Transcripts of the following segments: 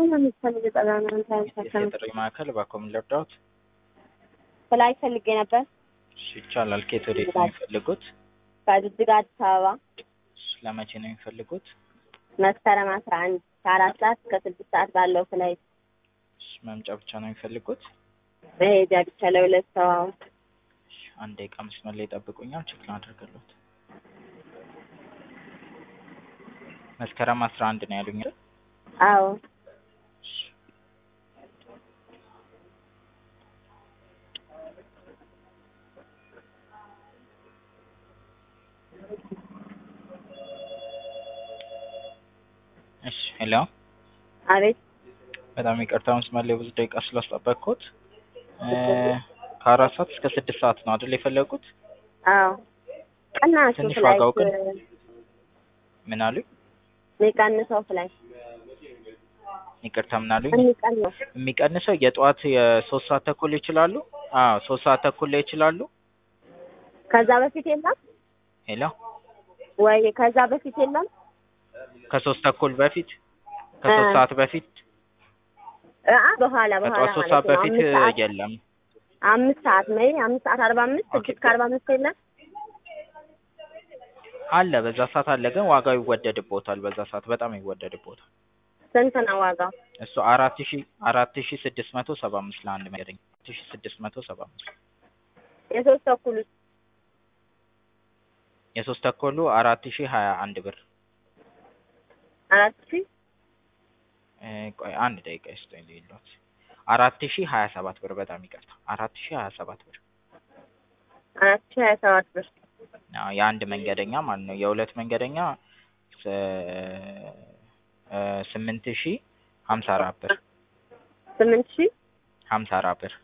የጥሪ ማዕከል እባክዎ ምን ልርዳዎት? ፍላይት ፈልጌ ነበር እሺ ይቻላል። ከየት ወዴት ነው የሚፈልጉት? ከጅጅጋ አዲስ አበባ እሺ ለመቼ ነው የሚፈልጉት? መስከረም አስራ አንድ ከአራት ሰዓት እስከ ስድስት ሰዓት ባለው ፍላይት እሺ መምጫ ብቻ ነው የሚፈልጉት? መሄጃ ብቻ ለሁለት ሰው አዎ። እሺ አንድ ደቂቃ መስመር ላይ ይጠብቁኛል ቼክ ላድርግልዎት። መስከረም አስራ አንድ ነው ያሉኝ አይደል? አዎ እሺ እሺ ሄሎ አቤት በጣም ይቅርታ መስመር ላይ ብዙ ደቂቃ ስላስጠበቅኩት ከአራት ሰዓት እስከ ስድስት ሰዓት ነው አይደል የፈለጉት? አዎ ቅናሹ ትንሽ ፍላይት ዋጋው ግን ምን አሉኝ? የሚቀንሰው ፍላይት ይቅርታ ምን አሉኝ? የሚቀንሰው የሚቀንሰው የጠዋት የሶስት ሰዓት ተኩል ይችላሉ? አዎ ሶስት ሰዓት ተኩል ላይ ይችላሉ? ከዛ በፊት የለም ሄሎ ወይ ከዛ በፊት የለም ከሶስት ተኩል በፊት ከሶስት እ ሰዓት በፊት አ በኋላ በኋላ ከጠዋት ሶስት ማለት ሰዓት ነው በፊት አምስት ሰዓት የለም። አምስት ሰዓት ወይ አምስት ሰዓት አርባ አምስት ኦኬ። ስድስት ከአርባ አምስት የለም አለ በዛ ሰዓት አለ፣ ግን ዋጋው ይወደድቦታል። በዛ ሰዓት በጣም ይወደድቦታል። ስንት ነው ዋጋው? እሱ አራት ሺ አራት ሺ ስድስት መቶ ሰባ አምስት ለአንድ መንገደኛ አራት ሺ ስድስት መቶ ሰባ አምስት የሶስት ተኩል ውስጥ የሶስት ተኩሉ አራት ሺ ሀያ አንድ ብር አራት ሺህ እ ቆይ አንድ ደቂቃ ይስጠኝ ልዩነት አራት ሺ ሀያ ሰባት ብር በጣም ይቅርታ አራት ሺ ሀያ ሰባት ብር አራት ሺህ ሀያ ሰባት ብር አዎ የአንድ መንገደኛ ማለት ነው። የሁለት መንገደኛ ስ- እ ስምንት ሺ ሀምሳ አራት ብር ስምንት ሺህ ሀምሳ አራት ብር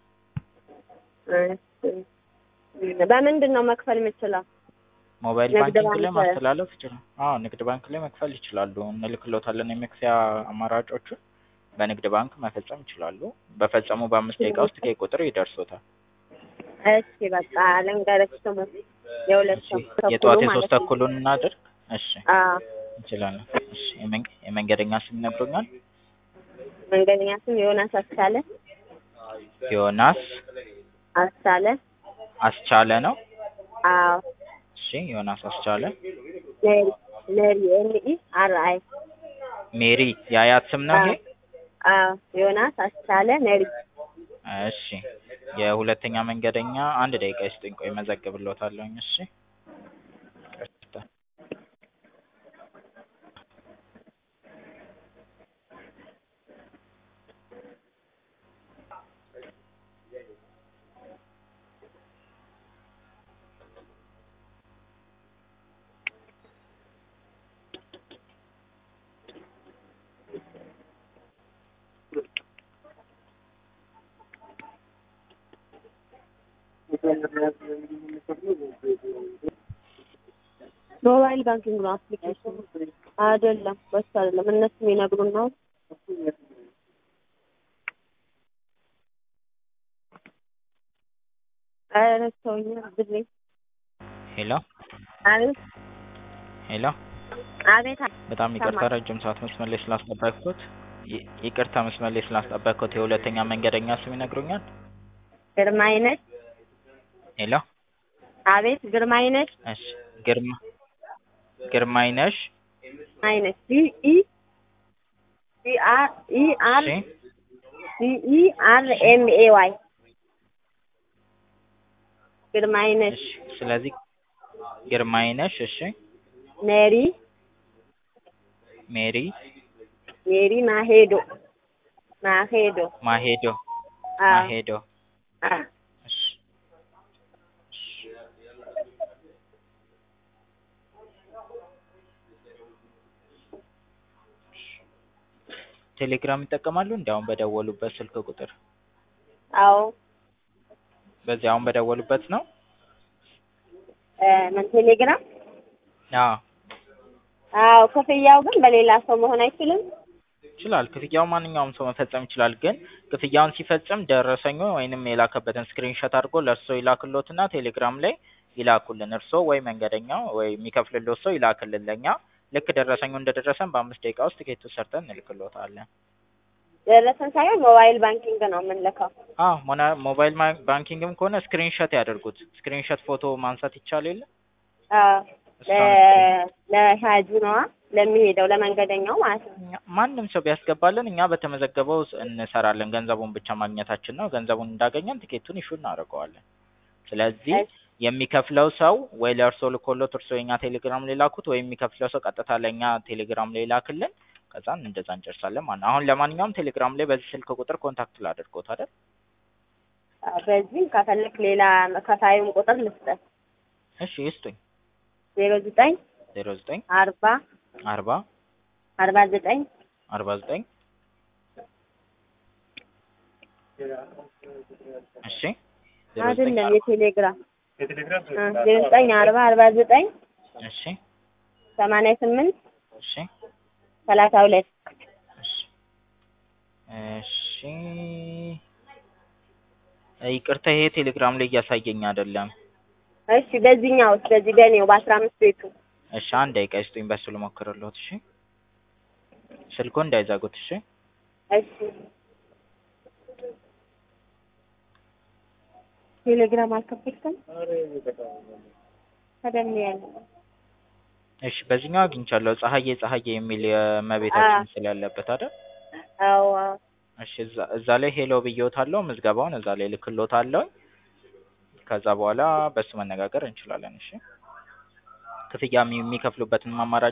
እሺ። በምንድን ነው መክፈል የምችለው? ሞባይል ንግድ ባንኪንግ ላይ ባንክ- ማስተላለፍ ይችላል። አዎ ንግድ ባንክ ላይ መክፈል ይችላሉ። እንልክሎታለን የመክፈያ አማራጮቹን በንግድ ባንክ መፈጸም ይችላሉ። በፈጸሙ በአምስት ደቂቃ ውስጥ ቀይ ቁጥር ይደርሶታል። እሺ በቃ ልንገርሽ ስሙ የሁለት ሰው ተኩሉ የጠዋት ማለት የሶስት ነው። ተኩሉን እናድርግ። እሺ አዎ እንችላለን። እሺ የመን- የመንገደኛ ስም ይነግሩኛል? መንገደኛ ስም ዮናስ አስቻለ ዮናስ አስቻለ አስቻለ ነው። አዎ እሺ ዮናስ አስቻለ። ሜሪ ሜሪ ኤም ኢ አር አይ ሜሪ የአያት ስም ነው ይሄ? አዎ ዮናስ አስቻለ ሜሪ እሺ የሁለተኛ መንገደኛ አንድ ደቂቃ ይስጡኝ፣ ቆይ መዘግብሎታለሁኝ። እሺ ይቅርታ። ሞባይል ባንኪንግ ነው አፕሊኬሽን አይደለም፣ በሱ አይደለም። እነሱ የሚነግሩን ነው። ኧረ ተውኝ ብሌ ሄሎ አቤት ሄሎ አቤት በጣም ይቅርታ ይሰማል። ረጅም ሰዓት መስመር ላይ ስላስጠበቅኩት። ይ- ይቅርታ መስመር ላይ ስላስጠበቅኩት። የሁለተኛ መንገደኛ ስም ይነግሩኛል? ግርማይነሽ ሄሎ አቤት ግርማይነሽ እሺ ግርማ ግርማይነሽ አይነሽ ሲ ኢ ሲ አር ኢ አር እሺ ሲ ኢ አር ኤም ኤ ዋይ ግርማይነሽ እሺ ስለዚህ ግርማይነሽ እሺ ሜሪ ሜሪ ሜሪ ማሄዶ ማሄዶ ማሄዶ አዎ ማሄዶ አዎ እሺ እሺ ቴሌግራም ይጠቀማሉ? እንዲ አሁን በደወሉበት ስልክ ቁጥር አዎ በዚህ አሁን በደወሉበት ነው? እ ምን ቴሌግራም አዎ አዎ ክፍያው ግን በሌላ ሰው መሆን አይችልም ይችላል። ክፍያው ማንኛውም ሰው መፈጸም ይችላል። ግን ክፍያውን ሲፈጽም ደረሰኙ ወይንም የላከበትን ስክሪንሾት አድርጎ ለእርስዎ ይላክሎትና ቴሌግራም ላይ ይላኩልን። እርስዎ ወይ መንገደኛው ወይ የሚከፍልልዎት ሰው ይላክልን ለእኛ። ልክ ደረሰኙ እንደደረሰን በአምስት ደቂቃ ውስጥ ቲኬቱን ሰርተን እንልክልዎታለን። ደረሰን ሳይሆን ሞባይል ባንኪንግ ነው የምንልከው። አዎ ሞና ሞባይል ማ- ባንኪንግም ከሆነ ስክሪንሾት ያደርጉት። ስክሪንሾት ፎቶ ማንሳት ይቻል የለ አዎ እሷን ለ- ለሻጁ ነዋ ለሚሄደው ለመንገደኛው ማለት ነው። እኛ- ማንም ሰው ቢያስገባልን እኛ በተመዘገበው ስ- እንሰራለን። ገንዘቡን ብቻ ማግኘታችን ነው። ገንዘቡን እንዳገኘን ቲኬቱን ኢሹ እናደርገዋለን። ስለዚህ እሺ የሚከፍለው ሰው ወይ ለእርሶ ልኮሎት እርሶ የኛ ቴሌግራም ላይ ላኩት፣ ወይ የሚከፍለው ሰው ቀጥታ ለእኛ ቴሌግራም ላይ ላክልን። ከዛን እንደዛ እንጨርሳለን ማለት ነው። አሁን ለማንኛውም ቴሌግራም ላይ በዚህ ስልክ ቁጥር ኮንታክት ላድርጎት አይደል? አዎ፣ በዚህም ከፈለክ ሌላ ከፋዩን ቁጥር ልስጠት እሺ ይስጡኝ። ዜሮ ዘጠኝ ዜሮ ዘጠኝ አርባ አርባ አርባ ዘጠኝ አርባ ዘጠኝ እሺ ዜሮ ዘጠኝ አይደለም አርባ የቴሌግራም እ ዜሮ ዘጠኝ አርባ አርባ ዘጠኝ እሺ ሰማንያ ስምንት እሺ ሰላሳ ሁለት እሺ እሺ ይቅርታ ይሄ ቴሌግራም ላይ እያሳየኝ አይደለም። እሺ በዚህኛው በዚህ በኔው በአስራ አምስት ቤቱ እሺ አንድ ደቂቃ ይስጡኝ፣ በሱ ልሞክርልዎት። እሺ ስልኩን እንዳይዘጉት። እሺ እሺ ቴሌግራም አልከፈትክም? ቀደም ያለ እሺ በዚህኛው አግኝቻለሁ። ፀሐዬ ፀሐዬ የሚል የእመቤታችን ምስል ያለበት አይደል? አዎ አዎ እሺ እዛ እዛ ላይ ሄሎ ብዬዎታለሁ። ምዝገባውን እዛ ላይ ልክሎታለሁ። ከዛ በኋላ በሱ መነጋገር እንችላለን። እሺ ክፍያ የሚ- የሚከፍሉበትን አማራጭ